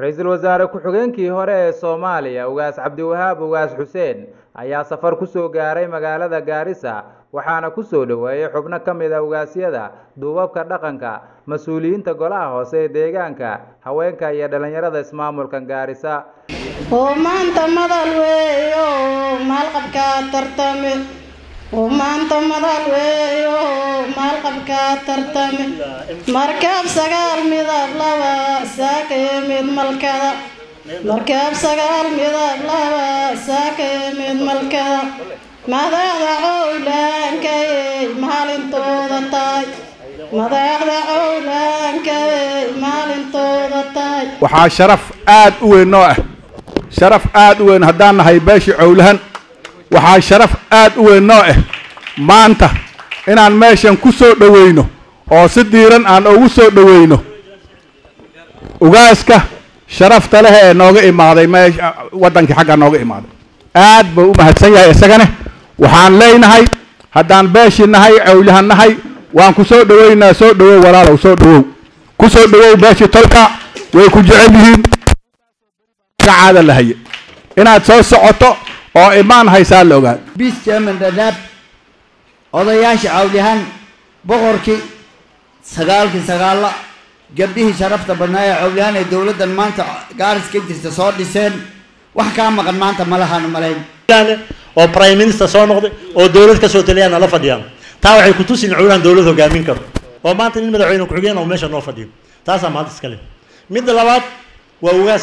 ra-iisul wasaare ku-xigeenkii hore ee soomaaliya ugaas cabdiwahaab ugaas xuseen ayaa safar kusoo gaaray magaalada gaarisa waxaana kusoo dhoweeyey xubno ka mid a ugaasyada duubabka dhaqanka mas-uuliyiinta golaha hoose ee deegaanka haweenka iyo dhallinyarada ismaamulkan gaarisa oo maanta madal weeyo maalqabkaa tartame oo maanta madal weeyo maalqabkaa tartame markaab sagaal midab laba saakaya mid malkada markaab sagaal midab laba saakaya mid malkada madaxda cowlaankayay maalintooda tahay madaxda cowlaankayay maalintooda tahay waxaa sharaf aad u weyn noo ah sharaf aad u weyn haddaan nahay beeshii cowlahan waxaa sharaf aad u weyn noo ah maanta inaan meeshan ku soo dhoweyno oo si diiran aan ugu soo dhoweyno ugaaska sharafta leh ee nooga imaaday meesha waddankii xagga nooga imaaday aad buu u mahadsan yahay isagane waxaan leenahay haddaan beeshii nahay cowlahan nahay waan ku soo dhoweynaa soo dhowow walaalow soo dhowow ku soo dhowow beeshii tolka way ku jecel yihiin caada la haye inaad soo socoto oo imaan haysaa la ogaad bis chairman dadaab odayaasha cawlyahan boqorkii sagaalkii sagaalla gabdhihii sharafta badnaa ee cawlyahan ee dowladdan maanta gaaris ka jirta soo dhiseen wax kaa maqan maanta malahaan malayn oo prime minister soo noqday oo dowlad kasoo taliyaan nala fadhiyaan taa waxay ku tusin cowlahan dowlad hogaamin karo oo maanta nin madaxweyne ku-xigeen oo meesha noo fadhiyo taasaa maanta iskale midda labaad waa ugaas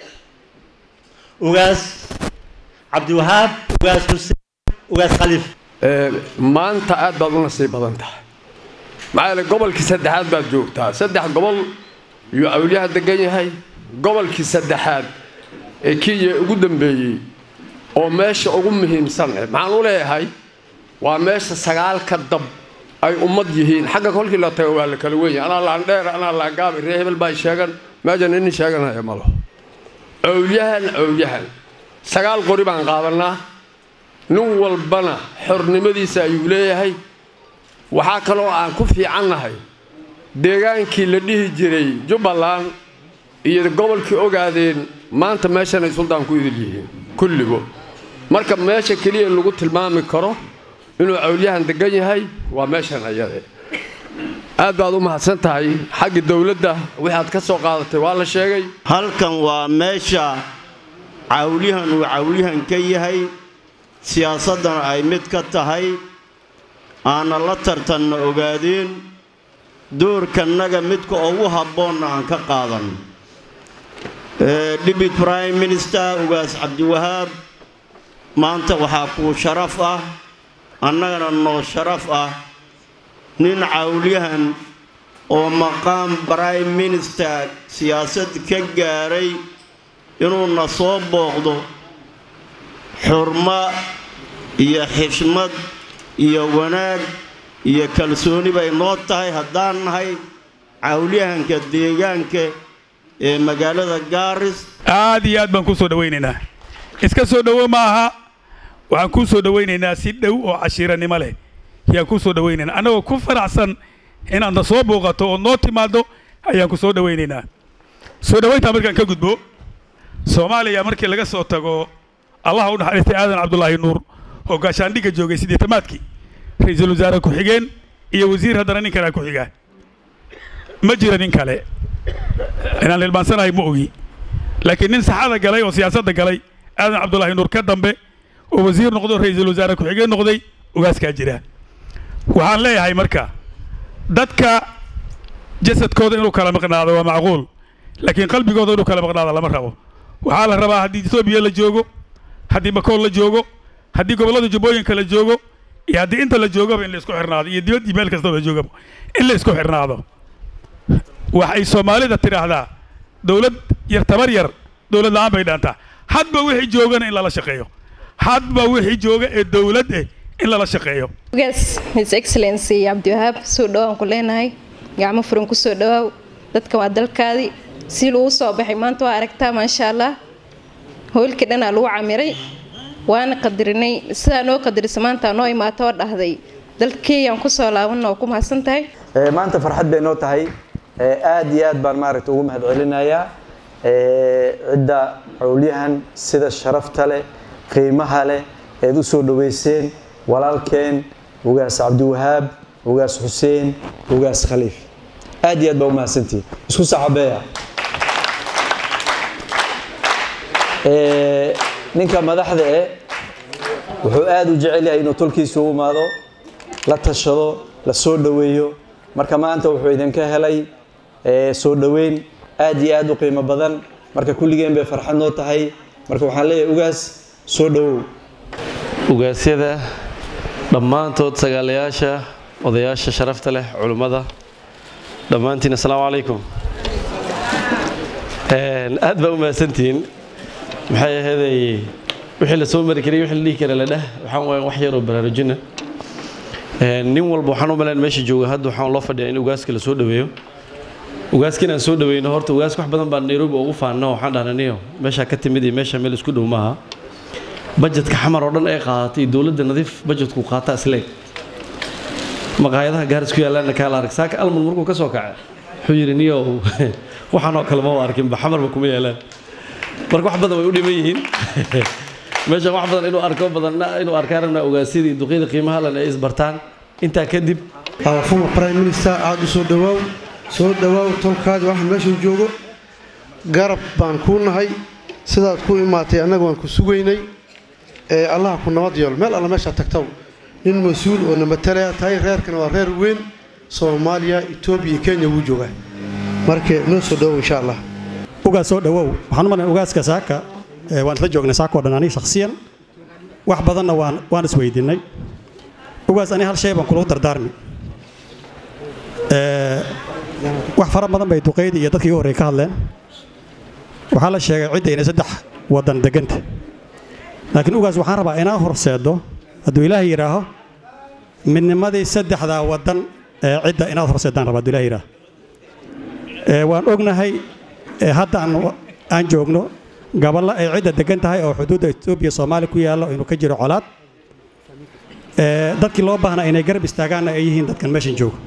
ugaas cabdiwahaab ugaas xuseen ugaas khaliif maanta aad baad u nasiib badan tahay maxaa yeele gobolkii saddexaad baad joogtaa saddex gobol yuu awliyaha degan yahay gobolkii saddexaad ee kiya ugu dambeeyey oo meesha ugu muhiimsan eh maxaan u leeyahay waa meesha sagaalka dab ay ummad yihiin xagga kolkii la tago waa la kala wenya anaa laandheer anaa laangaabi ree hebel baa sheegan meeshan inin sheeganaya malo cowlyahan cowlyahan sagaal qori baan qaadanaa nin walbana xornimadiisa ayuu leeyahay waxaa kaloo aan ku fiicannahay deegaankii la dhihi jiray jubbaland iyo gobolkii ogaadeen maanta meeshanay suldaan ku idil yihiin kulligo marka meesha keliya lagu tilmaami karo inuu cowlyahan degan yahay waa meeshan ayade aad baad u mahadsan tahay xagga dowladda waxaad ka soo qaadatay waa la sheegay halkan waa meesha cawlyahan uu cawlyahan ka yahay siyaasaddana ay mid ka tahay aanna la tartanna ogaadeen doorkannaga midka ugu habboonna aan ka qaadan dhibit prime minister ugaas cabdiwahaab maanta waxaa kuu sharaf ah annagana noo sharaf ah nin cawlyahan oo maqaam prime minister siyaasad ka gaaray inuuna soo booqdo xurmo iyo xishmad iyo wanaag iyo kalsooni bay noo tahay haddaan nahay cawlyahanka deegaanka ee magaalada gaaris aad iyo aad baan kuu soo dhowaynaynaa iska soo dhowo ma aha waxaan kuu soo dhowaynaynaa si dhow oo cashiiranimo leh ayaan kuu soo dhowaynaynaa annagoo ku faraxsan inaadna soo booqato oo noo timaaddo ayaan ku soo dhowaynaynaa soo dhowayntaa markaan ka gudbo soomaaliya markii laga soo tago allaha u naxariistay aadan cabdulaahi nuur oo gaashaandhigga joogay siddeetamaadkii ra-iisul wasaare ku-xigeen iyo wasiir haddana nin kalea ku-xigaa ma jira nin kale inaan hilmaansanahay ma ogi laakiin nin saxada galay oo siyaasadda galay aadan cabdulaahi nuur ka dambe oo wasiir noqdo ra-iisul wasaare ku-xigeen noqday ugaaskaa jira waxaan leeyahay marka dadka jasadkooda inuu kala maqnaado waa macquul laakiin qalbigooda inuu kala maqnaado lama rabo waxaa la rabaa haddii etoobiya la joogo haddii bakool la joogo haddii gobollada jubbooyinka la joogo iyo haddii inta la joogaba in la isku xirnaado iyo dibad iyo meel kastoo la joogaba in la isku xirnaado waxay soomaalida tidhaahdaa dowlad yar tabar yar dowlad la-aan bay dhaantaa hadba wixii joogana in lala shaqeeyo hadba wixii jooga ee dowlad eh in lala shaqeeyo ugaas his excellency cabdiwahaab soo dhowaan ku leenahay gacmo furan ku soo dhowaaw dadka waa dalkaadii si lagu soo baxay maanta waa aragtaa maasha allah howlkii dhanaa lagu camiray waana qadarinay sidaa noo qadarisa maanta noo imaato oo dhahday dalkeeyaan kusoo laabanna oo ku mahadsan tahay maanta farxad bay noo tahay aad iyo aad baan maaragta ugu mahad celinayaa cidda cowlyahan sida sharafta leh qiimaha leh eed u soo dhoweyseen walaalkeen ugaas cabdiwahaab ugaas xuseen ugaas khaliif aad iyo aad baa u mahadsantihin isku saxabeeya ninka madaxda eh wuxuu aada u jecel yahay inuu tolkiisa u imaado la tashado la soo dhoweeyo marka maanta wuxuu idinka helay soo dhoweyn aad iyo aad u qiimo badan marka kulligeen bay farxad noo tahay marka waxaan leeyahay ugaas soo dhowow ugaasyada dhammaantood sagaalayaasha odayaasha sharafta leh culimmada dhammaantiin assalaamu calaykum aad baa u mahadsantihiin maxay ahaydey wixii la soo mari karay wixii la dhihi kara la dheh waxaan waaya wax yaroo baraarujina nin walba waxaan u malayn meesha jooga hadda waxaan loo fadhiyaa in ugaaska la soo dhoweeyo ugaaska inaan soo dhoweyno horta ugaaska wax badan baa nairobi ugu faanno waxaan dhahnaniyo meeshaa ka timid iyo meesha meel isku dhow maaha bajetka xamar oo dhan ay qaadatay iyo dowladda nadiif bajetku qaata isleeg maqaayadaha gaaris ku yaalaana kaala arag saaka alman markuu ka soo kacay wuxuu yidhi niyo waxaan oo kale ma arkinba xamarba kuma yaalaan marka wax badan way u dhiman yihiin meeshan wax badan inuu arko badan inuu arkaan rabnaa ogaasyadii duqyada qiimaha lana ay isbartaan intaa kadib former prime minister aada u soo dhawaaw soo dhawaaw tolkaadi waxaan meeshan joogo garab baan kuu nahay sidaad ku imaatay annaga waan ku sugaynay ee allaha ku nabad yeelo meel alla meeshaa tagtaw nin mas-uul oo namatalaya tahay reerkana waa reer weyn soomaaliya etoobiya iyo kenya wuu joogaa marka noo soo dhawow insha allah ugaas soo dhawow waxaan u malayn ugaaska saaka waan isla joognay saaka oo dhan aniga shakhsiyan wax badanna waan waan isweydiinay ugaas ani hal shay baan kulagu dardaarmi wax fara badan bay duqeydii iyo dadkii ugu horreey ka hadleen waxaa la sheegay cidda inay saddex waddan deganta laakiin ugaas waxaan rabaa inaa horseeddo hadduu ilaahay yidhaaho midnimadii saddexdaa waddan ee cidda inaad horseeddaan rabaa hadduu ilahay yidhaaho waan ognahay hadda aan joogno gaballo ay cidda degan tahay oo xuduudda etoobiya soomaaliya ku yaallo inuu ka jiro colaad dadkii loo baahnaa inay garab istaagaanna ay yihiin dadkan meeshan jooga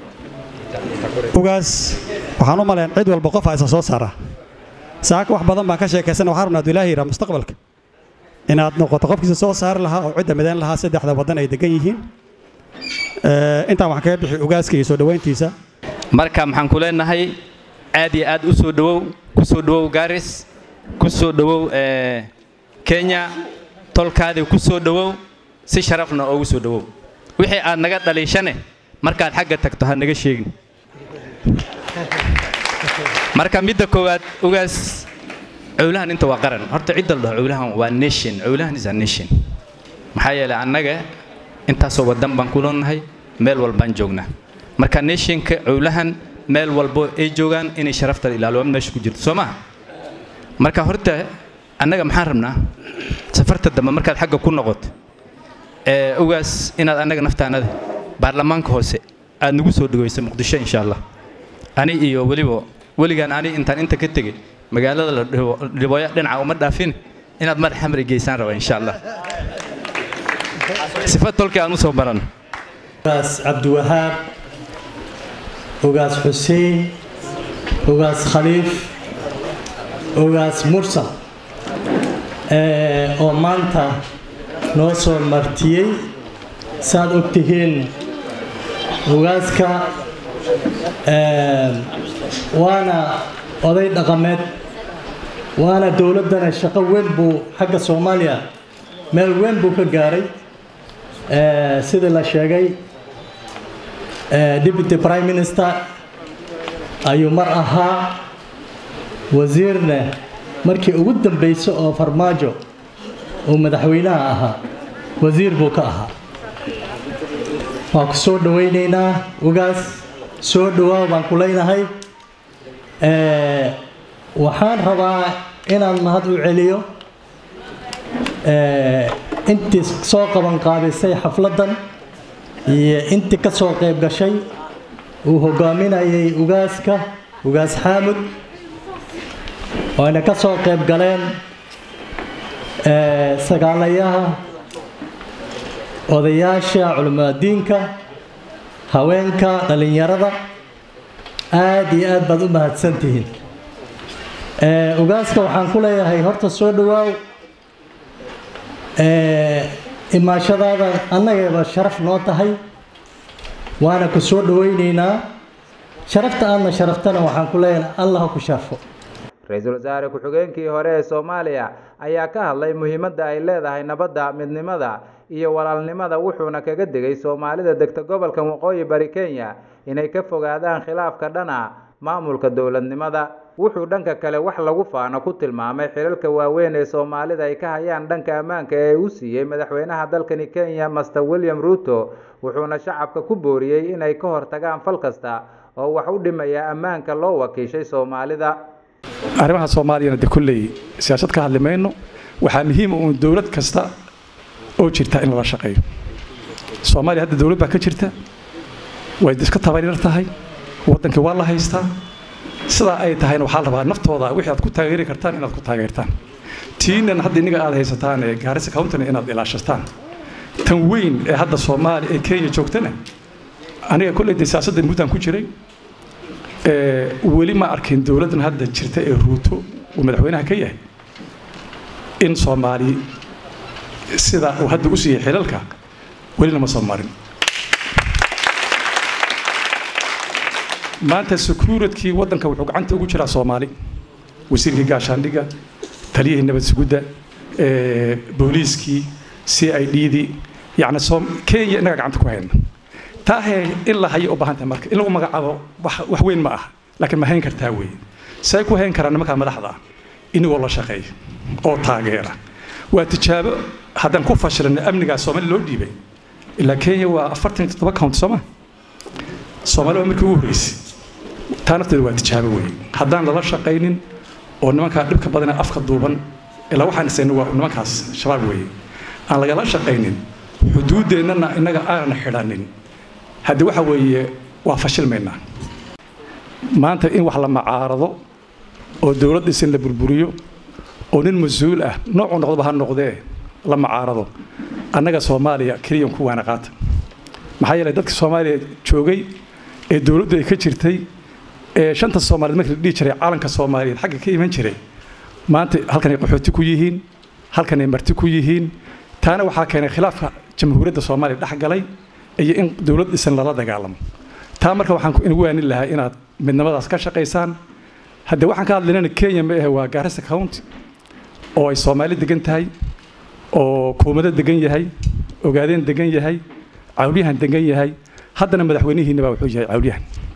ugaas waxaan u malayn cid walba qof haysa soo saara saaka wax badan baan ka sheekaysana waxaan rabnaa hadduu ilaahay yidhaha mustaqbalka inaad noqoto qofkiisa soo saari lahaa oo cidda midayn lahaa saddexda waddan ay degan yihiin intaan waxaan kaga bixi ugaaska iyo soo dhoweyntiisa marka maxaan ku leenahay aad iyo aad u soo dhowow ku soo dhowow garis ku soo dhowow kenya tolkaadii ku soo dhowow si sharafna oogu soo dhowow wixii aad naga dhaliishane markaad xagga tagto ha naga sheegin marka midda koowaad ugaas cowlahan inta waa qaran horta cidda la dhaho cowlahan waa nation cowlahan is a nation maxaa yeelay annaga intaasoo waddan baan ku leenahay meel walbaan joognaa marka nationka cowlahan meel walbo ay joogaan inay sharafta ilaalo meesha ku jirto soo maha marka horta annaga maxaan rabnaa safarta dambe markaad xagga ku noqoto ee ugaas inaad annaga naftaanada baarlamaanka hoose aad nagu soo dhawayso muqdisho insha allah ani iyo weliba weligaan ani intaan inta ka tegey magaalada la dhibooya dhinaca uma dhaafin inaad madax xamri geysaan raba insha allah sifa tolkii aan u soo baran ugaas cabdiwahaab ugaas xuseen ugaas khaliif ugaas mursal oo maanta noo soo martiyey saaad og tihiin ugaaska waana oday dhaqameed waana dowladdana shaqo weyn buu xagga soomaaliya meel weyn buu ka gaaray sidii la sheegay deputy prime minister ayuu mar ahaa wasiirna markii ugu dambaysa oo farmaajo uu madaxweynaha ahaa wasiir buu ka ahaa waan ku soo dhawaynaynaa ugaas soo dhawaa baan ku leynahay waxaan rabaa inaan mahad u celiyo intii soo qaban qaabisay xafladdan iyo intii ka soo qayb gashay uu hogaaminayay ugaaska ugaas xaamud ooayna ka soo qayb galeen sagaalayaha odayaasha culimaadiinka haweenka dhallinyarada aad iyo aad baad u mahadsantihiin Ee, ugaaska waxaan ku leeyahay horta soo dhawaaw Ee, imaashadaada annagaba sharaf noo tahay waana ku soo dhawaynaynaa sharafta aadna sharaftana waxaan ku leeyahay allah ha ku sharfo ra-iisul wasaare ku-xigeenkii hore ee soomaaliya ayaa ka hadlay muhiimadda ay leedahay nabadda midnimada iyo walaalnimada wuxuuna kaga digay soomaalida degta gobolka waqooyi bari kenya inay ka fogaadaan khilaafka dhana maamulka dowladnimada wuxuu dhanka kale wax lagu faano ku tilmaamay xilalka waaweyn ee soomaalida ay ka hayaan dhanka ammaanka ee uu siiyey madaxweynaha dalkani kenya master william ruto wuxuuna shacabka ku booriyey inay ka hortagaan fal kasta oo wax u dhimaya ammaanka loo wakiishay soomaalida arrimaha soomaaliyana de kolley siyaasad ka hadli mayno waxaa muhiima uun dowlad kasta oo jirta in lala shaqeeyo soomaaliya hadda dowlad baa ka jirta way iska tabaryar tahay waddankii waa la haystaa sidaa ay tahayna waxaa la rabaa naftooda wixii aad ku taageeri kartaan inaad ku taageertaan tiinan hadda inniga aad haysataan ee gaarisa countana inaad ilaashataan tan weyn ee hadda soomaaliya ee kenya joogtana aniga kolley de siyaasadda muddan ku jiray ee weli ma arkin dowladdan hadda jirta ee ruuto uu madaxweynaha ka yahay in soomaali sida uu hadda u siiyey xilalka welina ma soo marin maanta secuuritkii waddanka wuxuu gacanta ugu jiraa soomaali wasiirkii gaashaandhigga taliyihii nabad sugudda ee booliiskii c i d dii yacni soom kenya innaga gacanta ku hayna taahee in la hayo u baahan tahay marka in lagu magacaabo wax wax weyn ma ah laakiin ma hayn kartaa weeye say ku hayn karaan nimankaa madaxda ah inagoo la shaqeeya oo taageera waa tijaabo haddaan ku fashilino amnigaa soomaali loo dhiibay ilaa kenya waa afartan iyo toddoba count sooma soomaali waa markii ugu horreysay taa nafteeda waa tijaabo weeye haddaan lala shaqaynin oo nimankaa dhibka badana afka duuban ilaa waxaan isayna waa nimankaas shabaab weeye aan lagala shaqaynin xuduudeennana innaga aanan xidhanin haddii waxa weeye waa fashilmaynaa maanta in wax la macaarado oo dowlad dhisan la burburiyo oo nin mas-uul ah noocuu noqdoba ha noqdee la macaarado annaga soomaaliya keliyan ku waana qaata maxaa yeelay dadka soomaaliya joogay ee dowladdu ay ka jirtay ee shanta soomaaliyeed markii la dhihi jiray calanka soomaaliyeed xagga ka iman jiray maanta halkanay qaxooti ku yihiin halkanay marti ku yihiin taana waxaa keenay khilaafka jamhuuriyadda soomaaliya dhex galay iyo in dowlad dhisan lala dagaalamo taa marka waxaan inagu waanin lahaa inaad midnimadaas ka shaqaysaan haddee waxaan ka hadlaynana kenya ma ahe waa gaarisa county oo ay soomaali degan tahay oo kuumado degan yahay ogaadeen degan yahay cawlyahan degan yahay haddana madaxweynihiina baa wuxuu yahay cawlyahan